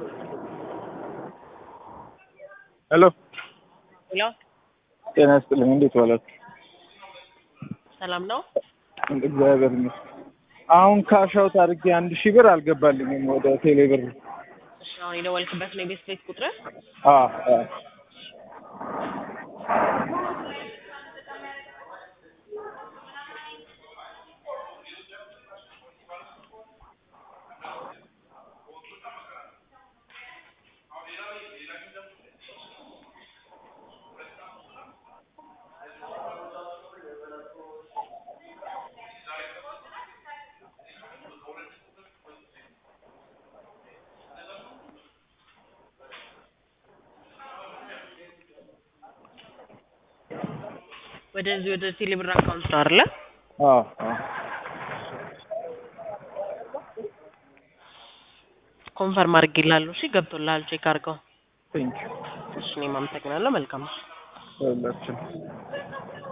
ሄሎ ሄሎ ጤና ይስጥልኝ። እንዴት ዋላችሁ? ሰላም ነው? እግዚአብሔር ይመስገን። አሁን ካሻውት አድርጌ አንድ ሺህ ብር አልገባልኝም ወደ ቴሌ ብር። እሺ አሁን የደወልክበት ነው የቤት ቤት ቁጥር? አዎ አዎ። ወደዚህ ወደ ቴሌብር አካውንት ነው አይደለ? አዎ አዎ። ኮንፈርም አድርጌልሃለሁ። እሺ ገብቶልሃል። ቼክ አድርገው። ቴንክ ዩ እሺ እኔም አመሰግናለሁ። መልካም ሁላችን